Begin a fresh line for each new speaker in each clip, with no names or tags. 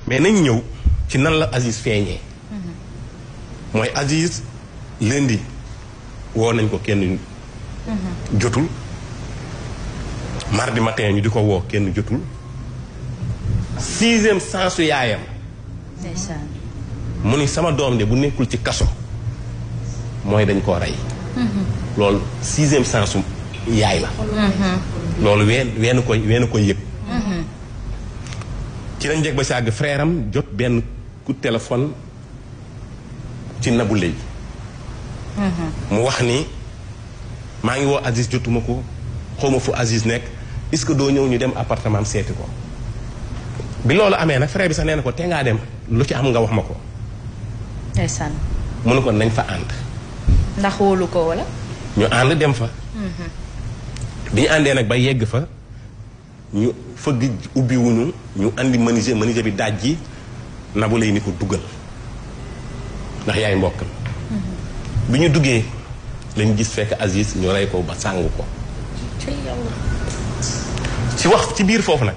mais nañ ñëw ci nan la Aziz feeñee mooy Aziz lundi woo nañ ko kenn jotul mardi matin ñu di ko woo kenn jotul sixième sensu yaayam
ndeysaan
mu ni sama doom de bu nekkul ci kaso mooy dañ koo rey loolu sixième sensu yaay la loolu ween weenu ko weenu ko yëg ci lañ jeg ba si àgg frère am jot benn coup de téléphone ci Nabou Leye mu wax ni maa ngi woo Aziz jotuma ko xawma fu Aziz nekk est-ce que doo ñëw ñu dem appartement am seeti ko bi loolu amee nag frère bi sax nee na ko te ngaa dem lu ci am nga wax ma ko
ndeysaan
mu ne ko nañ fa ànd
ndax wóolu ko wala
ñu ànd dem fa bi ñu àndee nag ba yegg fa ñu fëgg ubbi wuñu ñu andi menuisier menuisier bi daaj ji Nabou Leye ni ko duggal ndax yaay mbokkam bi ñu duggee lañ gis fekk Aziz ñu rey ko ba sàng ko
ci yàlla
ci wax ci biir foofu nag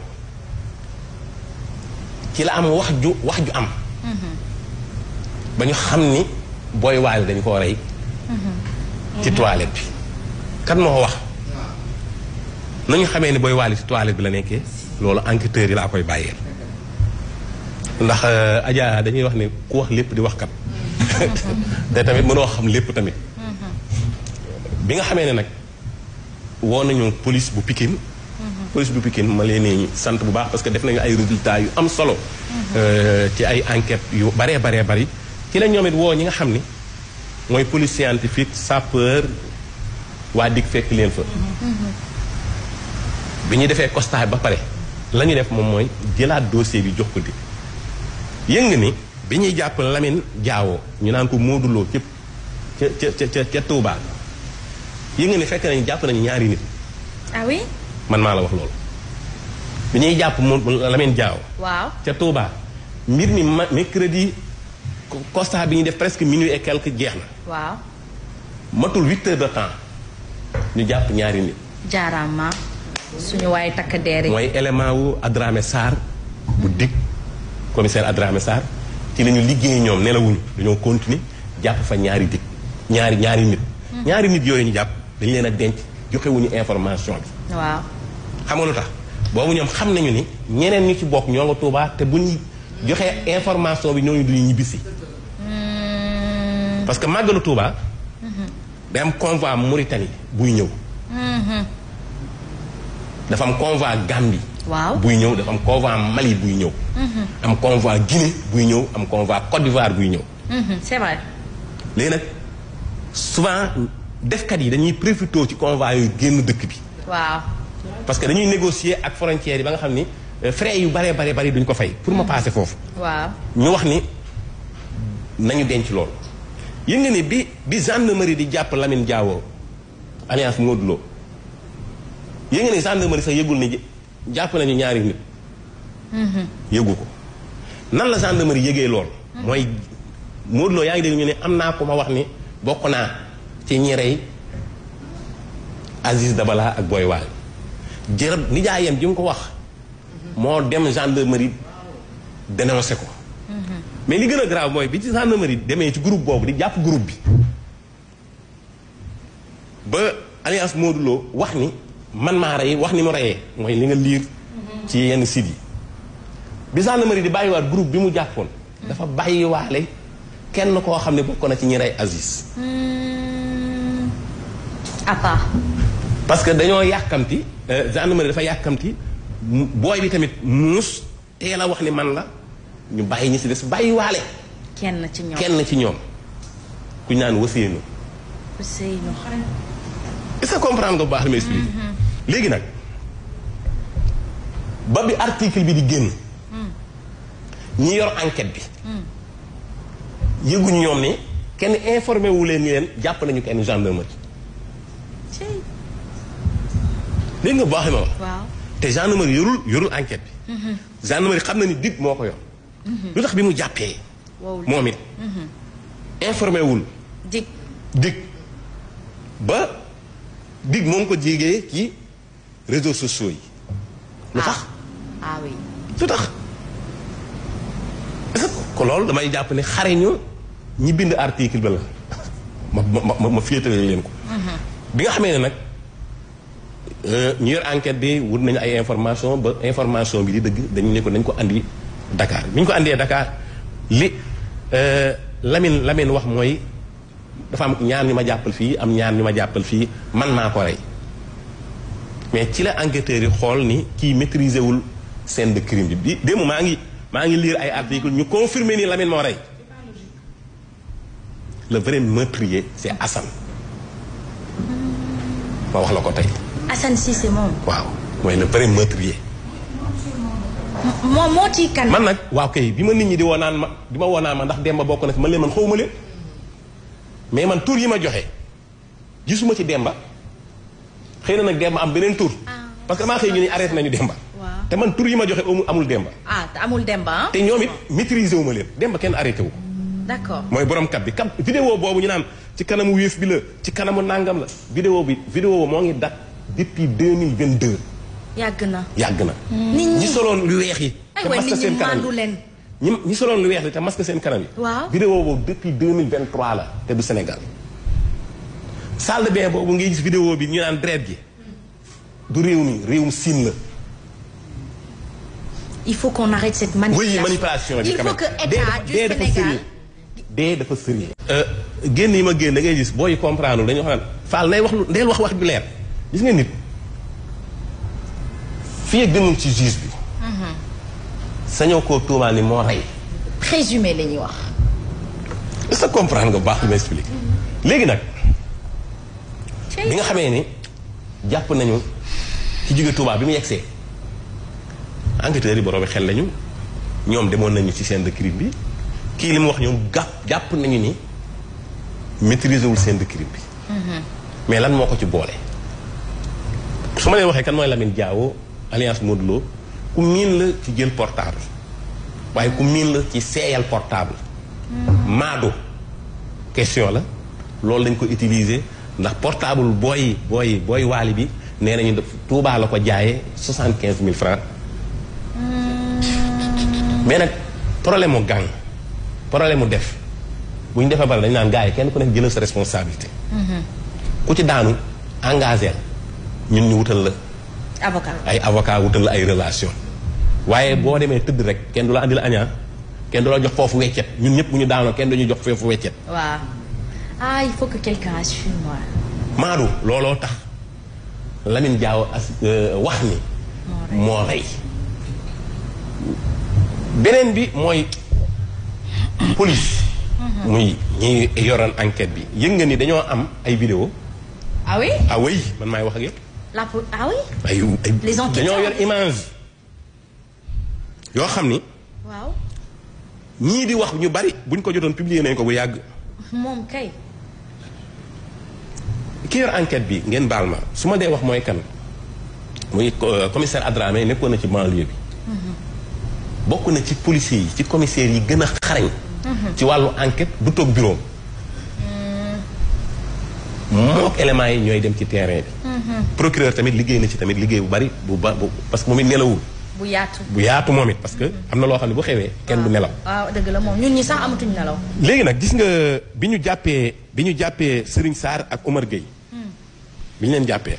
ci la am wax ju wax ju am ba ñu xam ni booy waali dañ koo rey ci toilette bi kan moo wax nañu xamee ni booy waali ci toilette bi la nekkee loolu enquêteurs yi laa koy bàyyeel ndax Adja dañuy wax ni ku wax lépp di wax kat te tamit mënoo xam lépp tamit bi nga xamee ne nag woo nañu police bu Pikine police bu Pikine ma leen di sant bu baax parce que def nañu ay résultats yu am solo ci ay enquêtes yu baree baree bari ci la ñoom it woo ñi nga xam ni mooy police scientifique sapeur waa dig fekk leen fa bi ñu defee constat ba pare la ñu def moom mooy jëlaat dossier bi jox ko di yëng ni bi ñuy jàpp Lamine Diawo ñu naan ko mooduloo ca ca ca ca ca Touba yëng ni fekk nañu jàpp nañu ñaari nit
ah oui
man maa la wax loolu bi ñuy jàpp mu Lamine Diawo
waaw
ca Touba mbir mi ma mercredi constat bi ñuy def presque minuit et quelque jeex na
waaw
matul huit heures de temps ñu jàpp ñaari nit
jaaraama suñu waay takk deer yi
mooy élément wu Adramé Sarr bu dig commissaire Adramé Sarr ci la ñu liggéey ñoom nelawuñu dañoo continuer jàpp fa ñaari dig ñaari ñaari nit ñaari nit yooyu ñu jàpp dañu leen a denc joxewuñu information bi
waaw
xam nga lu tax boobu ñoom xam nañu ni ñeneen ñu ci bokk ñoo nga Tuubaa te bu ñu joxee information bi ñooñu duñu ñibbisi parce que màggalu Tuubaa day am convoi Mauritanie buy ñëw dafa am convoi Gambie
waaw
buy ñëw dafa am convoi Mali buy ñëw am convoi Guinée buy ñëw am convoi Côte d'Ivoire buy ñëw
Mhm, c'est vrai
léegi nag souvent defkat yi dañuy profité ci convoi yooyu génn dëkk bi
waaw
parce que dañuy négocier ak frontières yi ba nga xam ni euh, frais yu baree baree bari duñ ko fay pour ma passer foofu
waaw
ñu wax ni nañu denc loolu yëg nga ni bi bi gendarmerie di jàpp Lamine Diawo alliance Modou Lo yëg nga ni gendarmerie sax yëgul ni jàpp nañu ñaari nit yëgu ko nan la gendarmerie yëgee loolu mooy Modou Lo yaa ngi dégg ñu ne am naa ko ma wax ni bokk naa ci ñi rey Aziz Dabala ak Boy Wale jërëb nijaayam ji mu ko wax moo dem gendarmerie dénoncé ko mais li gën a grave mooy bi ci gendarmerie demee ci groupe boobu di jàpp groupe bi ba alliance Modou Lo wax ni man maa rey wax ni mu reyee mooy li nga liir ci yenn sites yi bi gendarmerie di bàyyiwaat groupe bi mu jàppoon dafa bàyyiwaale kenn koo xam ne bokk na ci ñi rey Aziz
à part
parce que dañoo yàkkamti euh, gendarmerie dafa yàkkamti mu- booy bi tamit muus teel a wax ni man la ñu bàyyi ñi si des bàyyiwaale
kenn ci ñoom
kenn ci ñoom ku ñu naan waseenu
Ousseynou
est-ce que comprendre nga bu baax li may expliqué léegi nag ba bi article bi di génn ñi yor enquête bi yëguñu ñoom ni kenn informé wu leen ni leen jàpp nañu kenn gendarmerie
ci
léegi nga bu baax li ma wax
waaw
te gendarmerie yorul yorul enquête bi gendarmerie xam na ni dig moo ko yor lu tax bi mu jàppee
wow
moom it informé wul
dig
dig ba dig moom ko jégee ci réseaux sociaux yi lu tax
ah oui
lu tax ko loolu damay jàpp ne xareñu ñi bind article ba la ma ma ma ma féetale leen ko. bi nga xamee ne nag euh, ñu yor enquête bi wut nañu ay information ba information bi di dëgg dañu ne ko nañ ko andi Dakar bi ñu ko andee Dakar li euh, Lamine Lamine wax mooy dafa am ñaar ñu ma jàppal fii am ñaar ñu ma jàppal fii man maa ko rey mais ci la enquêteurs yi xool ni kii maîtriser wul scène de crime bi bi démb maa ngi maa ngi lire ay articles ñu confirmer ni Lamine moo rey le vrai meurtrier c'est Assane ma wax la ko tey
Assane Cissé moom.
waaw mooy le vrai meurtrier
moom moo ciy kan.
man nag waaw kay bi ma nit ñi di woo naan ma di ma woo naan ma ndax Demba bokk na fi man leen man xawma leen mais man tur yi ma joxe gisuma ci Demba xëy na nag Demba am beneen tur parce que damaa xëy ñu ni arrêté nañu Demba
Waaw.
te man tur yi ma joxe amu- amul Demba
ah te amul Demba ah.
te ñoom it maîtriser wu ma leen Demba kenn arrêté wu ko
d'accord.
mooy borom kat bi kat vidéo boobu ñu naan ci kanamu wéef bi la ci kanamu nangam la vidéo bi vidéo moo ngi date depuis 2022
yàgg na.
yàgg na
nit
ñi
ñi
soloon lu weex yi
ay
te
waay
masque
nit ñi
seen kanam
mandu
yi
leen.
ñi ñi soloon lu weex li te masque seen kanam yi
Waaw.
vidéo boobu depuis 2023 la te du Sénégal salle de bain boobu ngay gis vidéo bi ñu naan dret gi du réew mi réewum Siin la
il faut qu'on arrête cette manipulation.
oui manipulation bi
il
quand
faut
même.
que
dee
état
dafa-
du
dee dafa
Sénégal.
sérieux dee dafa sérieux génn yi ma génn da ngay gis booy comprendre dañoo xam ne Fall nay wax lu ndeel wax wax ju leer gis nga nit fii ak demul ci juge bi sañoo koo tuumaal ni moo rey
présumé la ñuy wax.
est-ce que comprendre nga bu baax li ma expliqué léegi nag bi nga xamee ni jàpp nañu ci jóge Touba bi mu yegsee enquêteurs yi borom xel lañu ñoom demoon nañu ci scène de crime bi kii li mu wax ñoom gàpp jàpp nañu ni maîtriser wul scène de crime bi mais lan moo ko ci boole su ma leen waxee kan mooy Lamine Diawo alliance Modou Lo ku miin la ci jël portable waaye ku miin la ci seeyal portable maado question la loolu dañ ko utiliser ndax portable booy booy booy waali bi nee nañu def Touba la ko jaayee soixante quinze mille francs mais nag problème mu gang problème mu def bu ñu defee bari dañu naan gars yi kenn ku nekk jëlal sa responsabilité ku ci daanu engagé ñun ñu wutal la
avocat.
ay avocat wutal la ay relation waaye boo demee tëdd rek kenn du la andi la añaa kenn du la jox foofu weccet ñun ñëpp bu ñu daanoo kenn duñu jox foofu weccet
waaw. ah il faut que quelqu'un assume moi.
maadu looloo tax Lamine Diaw as wax ni moo rey beneen bi mooy police muy ñi yoroon enquête bi yëg nga ni dañoo am ay vidéo
ah oui.
ah oui man maay wax ak yëpp
la po ah oui.
ay ay
Les enquêteurs.
dañoo yor image yoo xam ni
waaw.
ñii di wax ñu bari buñ ko jotoon publier nañ ko bu yàgg
moom kay.
ki yor enquête bi ngeen baal ma su ma dee wax mooy kan muy euh, commissaire Adramé nekkoon na ci banlieue bi bokk na ci policiers yi ci commissaires yi gën a xarañ ci wàllu enquête du toog bureau mook éléments yi ñooy dem ci terrain bi procureur tamit liggéey na ci tamit liggéey bu bari bu ba bu parce que moom it nelawul
bu yaatu.
bu yaatu moom it parce que am na loo xam ne bu xewee kenn du nelaw
waaw dëgg la moom ñun ñi sax amatuñ nelaw.
léegi nag gis nga bi ñu jàppee bi ñu jàppee Serigne Sarr ak Omar Gueye bi ñu leen jàppee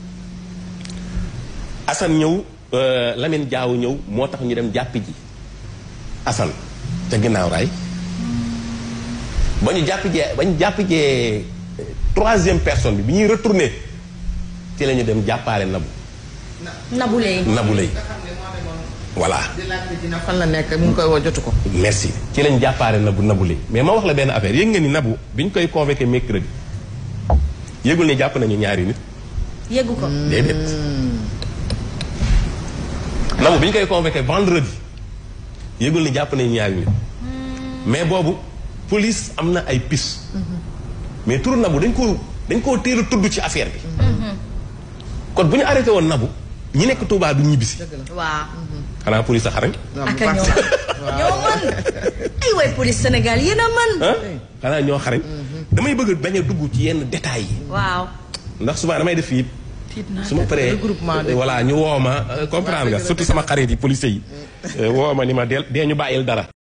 Assane ñëw euh, Lamine Diaw ñëw moo tax ñu dem jàppi ji Assane te ginnaaw raay ba ñu jàpp jee ba ñu jàpp jee euh, troisième personne bi bi ñuy retourné ci la ñu dem jàppaale nabu
Nabou Leye.
nabu lay voilà
di laajte dina fan la nekk mu ngi koy woo jotu ko.
merci ci lañ jàppaale nabu nabu lay mais ma wax la benn affaire yëg nga ni nabu bi ñu koy convoqué mercredi yëgul ni jàpp nañu ñaari nit
yeggu ko.
déedéet nabu bi ñu koy convoqué vendredi yëgul ni jàpp nañu ñaari nit mais boobu police am na ay piste mais turu nabu dañ ko dañ koo teel a tudd ci affaire bi kon bu ñu arrêté woon nabu ñi nekk Touba du ñibbisi
waaw.
xanaa police a xarañ
ak a ñoo ñoo mën. ay way police Sénégal yéen a mën.
ah xanaa ñoo xarañ damay bëgg bañ a dugg ci yenn détails yi
waaw.
ndax souvent damay def fii su ma paree
regroupement de-
voilà ñu woo ma comprendre nga surtout sama xarit yi policiers yi woo ma ni ma del dee ñu bàyyil dara